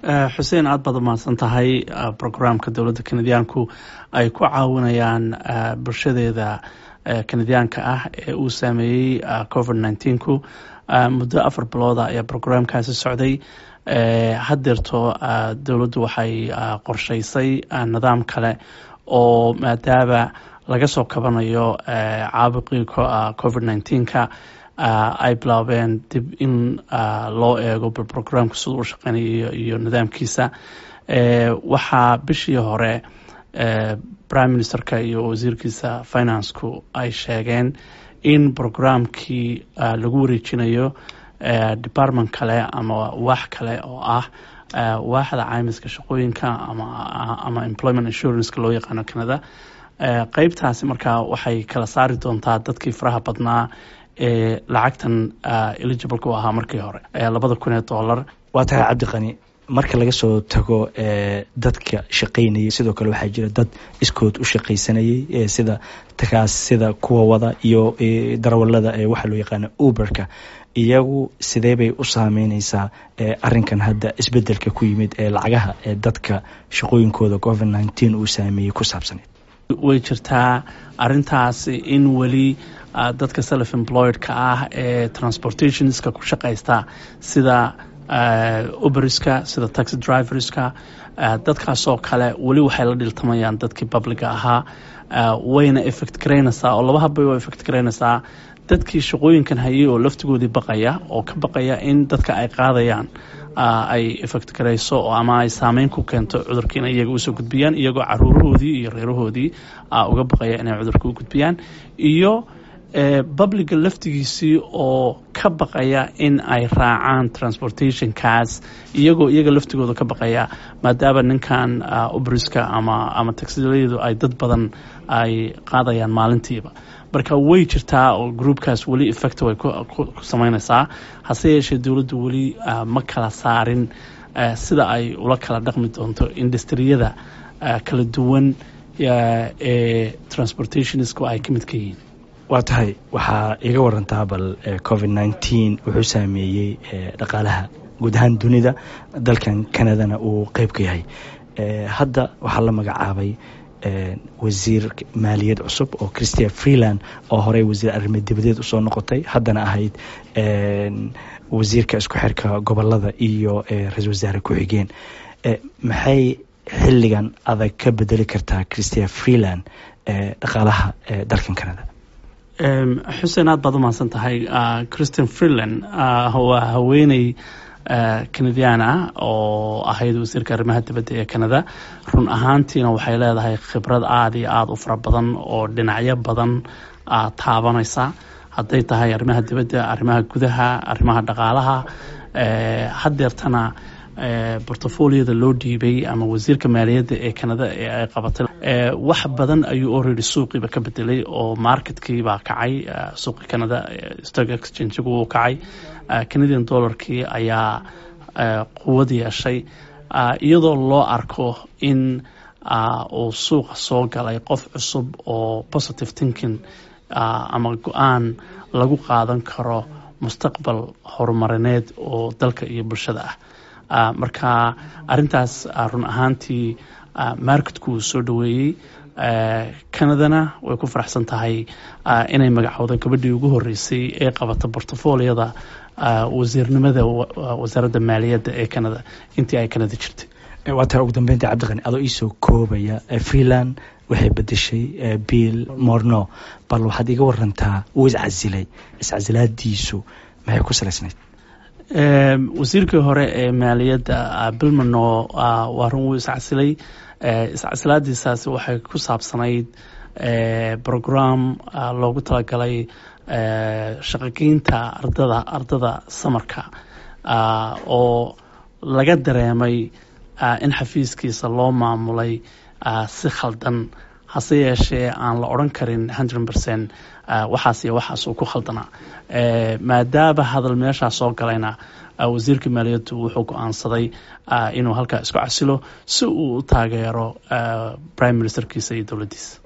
xuseen aad baad umahadsan tahay brograamka dowladda kanadiyaanku ay ku caawinayaan bulshadeeda kanadiyaanka ah ee uu saameeyey covid nneteen-ku muddo afar bilooda ayaa brograamkaasi socday haddeerto dowladdu waxay qorshaysay nidaam kale oo maadaama laga soo kabanayo caabuqii covid nneteen-ka ay bilaabeen dib in loo eego bal brograamka siduu u shaqeynayo iyo nidaamkiisa waxaa bishii hore prime ministerka iyo wasiirkiisa financeku ay sheegeen in brograamkii lagu wareejinayo department kale ama wax kale oo ah waaxda caymiska shaqooyinka ama employment insuranceka loo yaqaano canada qeybtaasi markaa waxay kala saari doontaa dadkii faraha badnaa ee lacagtan eligibleka u ahaa markii hore labada kun ee dollar waa tahay cabdiqani marka laga soo tago dadka shaqaynayay sidoo kale waxaa jira dad iskood u shaqaysanayay sida takaas sida kuwa wada iyo darawalada ee waxaa loo yaqaana uberka iyagu sidee bay u saameyneysaa arinkan hadda isbedelka ku yimid ee lacagaha ee dadka shaqooyinkooda covid nneteen uu saameeyey ku saabsaneed way jirtaa arintaasi in weli dadka self employedka ah ee transportationska ku shaqaysta sida uberiska sida taxi driverska dadkaasoo kale weli waxay la dhiltamayaan dadkii publica ahaa wayna effect garaynaysaa oo laba habbay waa effect garaynaysaa dadkii shaqooyinkan hayay oo laftigoodii baqaya oo ka baqaya in dadka ay qaadayaan ay effect garayso ama ay saameyn ku keento cudurkiina iyaga usoo gudbiyaan iyagoo caruurahoodii iyo reerahoodii uga baqaya inay cudurka u gudbiyaan iyo publica laftigiisii oo ka baqaya in ay raacaan transportationkaas iyagoo iyaga laftigooda ka baqaya maadaama ninkan ubriska ama ama taxiladu ay dad badan ay qaadayaan maalintiiba marka way jirtaa oo groupkaas weli effect way ku sameyneysaa hase yeeshee dowladdu weli ma kala saarin sida ay ula kala dhaqmi doonto industriyada kala duwan ee transportationisku ay ka mid ka yihiin waa tahay waxaa iga warantaa bal covid nneteen wuxuu saameeyey dhaqaalaha guud ahaan dunida dalkan canadana uu qeyb ka yahay hadda waxaa la magacaabay wasiir maaliyad cusub oo christia freeland oo horey wasiir arrimo dibadeed usoo noqotay haddana ahayd wasiirka isku xirka gobolada iyo ra-isul wasaare ku-xigeen maxay xilligan adag ka bedeli kartaa christia freeland dhaqaalaha dalkan canada xuseen aad baad umahadsan tahay christian freeland waa haweeney canadian ah oo ahayd wasiirka arrimaha dibadda ee canada run ahaantiina waxay leedahay khibrad aada iyo aada u fara badan oo dhinacyo badan taabanaysa hadday tahay arrimaha dibadda arrimaha gudaha arrimaha dhaqaalaha haddeertana bortofoliyada loo dhiibay ama wasiirka maaliyadda ee canada ee ay qabatay wax badan ayuu already suuqiiba ka bedelay oo marketkiibaa kacay suuqi canada stock exchangigu uu kacay canadian dollarkii ayaa quwad yeeshay iyadoo loo arko in uu suuqa soo galay qof cusub oo positive thinking ama go-aan lagu qaadan karo mustaqbal horumarineed oo dalka iyo bulshada ah marka arintaas run ahaantii marketku uu soo dhaweeyey canadana way ku faraxsan tahay inay magacowda gabadhii ugu horeysay ee qabata bortofoliyada wasiirnimada wasaaradda maaliyadda ee canada intii ay canada jirtay waa tahay ugu dambeynta cabdiqani adoo iisoo koobaya freeland waxay bedeshay bill morno bal waxaad iga warantaa uu iscasilay iscasilaadiisu maxay ku salaysnayd wasiirkii hore ee maaliyadda bilmano waa run wuu iscasilay iscasilaadiisaasi waxay ku saabsanayd brogram loogu talagalay shaqageynta ardada ardada samarka oo laga dareemay in xafiiskiisa loo maamulay si khaldan hase yeeshee aan la odran karin hundred percent waxaas iyo waxaas uu ku khaldanaa maadaama hadal meeshaa soo galayna wasiirka maaliyaddu wuxuu go-aansaday inuu halkaa isku casilo si uu u taageero prime ministerkiisa iyo dowladdiisa